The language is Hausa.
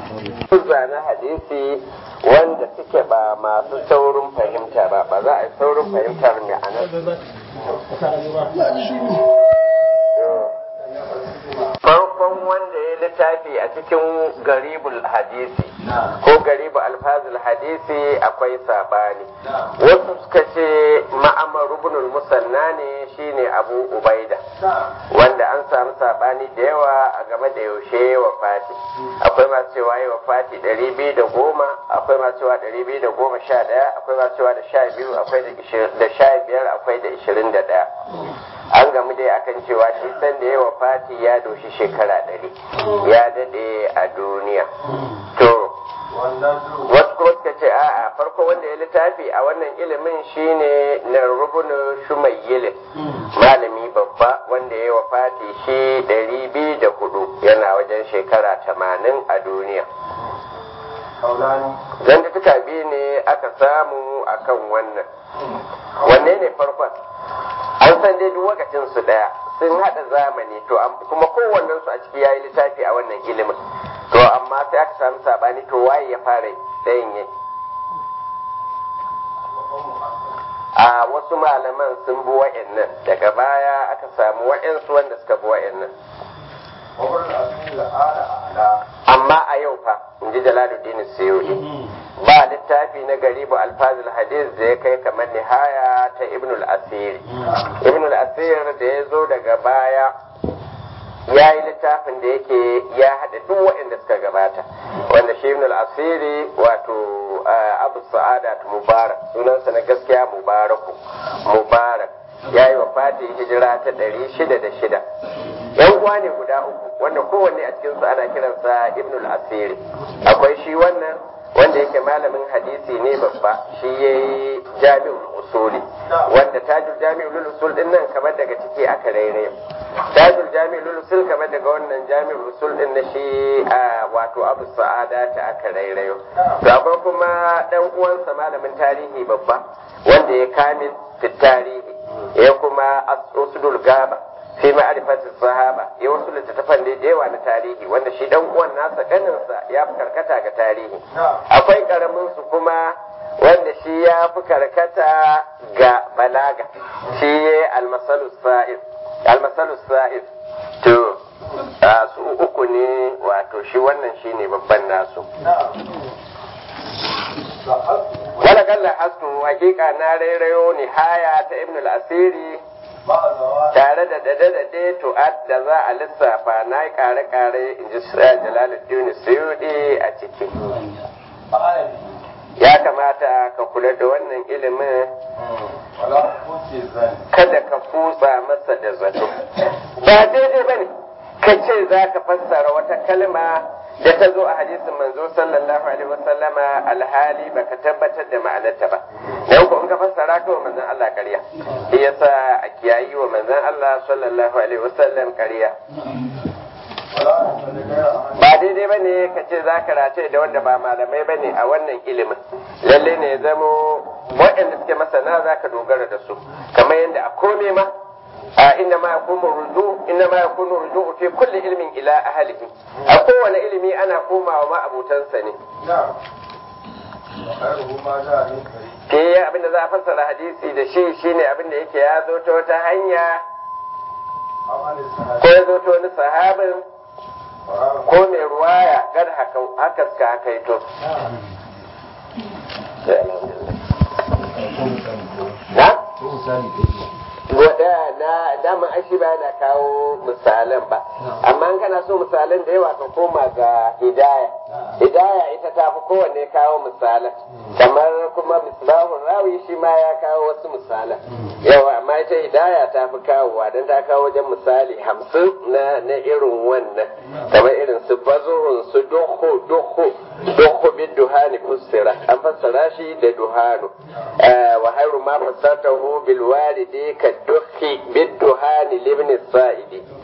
zane hadisi wanda suke ba masu saurin fahimta ba ba za a yi saurin fahimtar ma'anar farkon wanda ya littafi a cikin garibul hadisi ko garibu alfazul hadisi akwai sabani wasu suka ce ma'amar rubunul musanna ne shine abu ubaida wanda an samu sabani da yawa a game da yaushe wa fati akwai masu cewa yi wa fati ɗari biyu da goma akwai masu cewa ɗari biyu da goma sha ɗaya akwai masu cewa da sha biyu akwai da sha biyar akwai da ishirin da ɗaya an gamu dai akan cewa shi san da yawa fati ya doshi shekara ɗari ya daɗe a duniya to wasu kuma suka ce a'a farko wanda ya littafi a wannan ilimin shine na rubunu shumayyilin malami babba wanda ya wafati shi ɗari biyu da hudu yana wajen shekara tamanin a duniya zantuka biyu ne aka samu akan wannan wanne ne farkon an san dai duk wakacin su daya sun hada zamani to kuma kowannen su a ciki yayi littafi a wannan ilimin to amma sai aka samu sabani to waye ya fara dayin yi a wasu malaman sun bi wa'annan daga baya aka samu wa'ansu wanda suka bi wa'annan amma a yau fa in ji jalaluddin suyuti ba littafi na garibu alfazil hadis da ya kai kamar nihaya ta ibn al-asir ibn al-asir da ya zo daga baya ya yi littafin da yake ya haɗa duk waɗanda suka gabata wanda shi ibn al-asiri wato abu sa'adat mubarak sunansa na gaskiya mubaraku mubarak ya yi wa fati hijira ta ɗari shida da shida yan uwa ne guda uku wanda kowanne a cikinsu ana kiransa ibn al-asiri akwai shi wannan wanda yake malamin hadisi ne babba shi ya yi jami'ul usuli wanda tajul jami'ul usul din nan kamar daga ciki aka rairaye tajul jami'ul usul kamar daga wannan jami'ul usul din na shi wato abu sa'ada ta aka rairayo to akwai kuma dan uwansa malamin tarihi babba wanda ya kamil fit tarihi ya kuma usdul gaba fi ma'arifatin sahaba ya wasu littattafan da yawa na tarihi wanda shi dan uwan nasa ganinsa ya fi karkata ga tarihi akwai karamin su kuma wanda shi ya fi karkata ga balaga shi ya almasalus sa'id almasalus sa'id to su uku ne wato shi wannan shi ne babban nasu wala kalla hasu hakika na rairayo nihaya ta ibn al-asiri tare da dade-dade tu'ad da za a lissafa na yi kare-kare in ji jalaluddin suyudi a ciki ya kamata ka kula da wannan ilimin kada ka kutsa masa da zato ba daidai ba ne ka ce za ka fassara wata kalma da ta zo a hadisin manzo sallallahu alaihi wasallama alhali baka tabbatar da ma'anarta ba dan ko in ka fassara ka wa manzon Allah ƙarya shi yasa a kiyayi wa manzon Allah sallallahu alaihi wasallam ƙarya ba daidai ba ne ka ce za ka race da wanda ba malamai ba ne a wannan ilimin lalle ne ya zamo waɗanda suke masana za ka dogara da su kamar yadda a kome ma inna ma yakunu ruju inna ma yakunu ruju fi kulli ilmin ila ahlihi a kowane ilimi ana komawa ma abutansa ne ke abin da za a fassara hadisi da shi shine abin da yake ya zo ta wata hanya ko ya zo ta wani sahabin ko mai ruwaya gad haka suka haka ito na? Wada na dama ashi ba na kawo misalan ba, amma in kana so misalan da yawa ka koma ga hidaya. Hidaya ita ta fi kowanne kawo misalan, kamar kuma misbahun rawi shi ma ya kawo wasu misalan. Yawa amma ita hidaya ta fi kawowa don ta kawo wajen misali hamsin na na irin wannan, kamar irin su bazuhun su doho doho doho bin duhani kusira an fassara shi da duhanu. Wa hairu ma fassartahu bil walidi ka dukki bid duhani libni sa'idi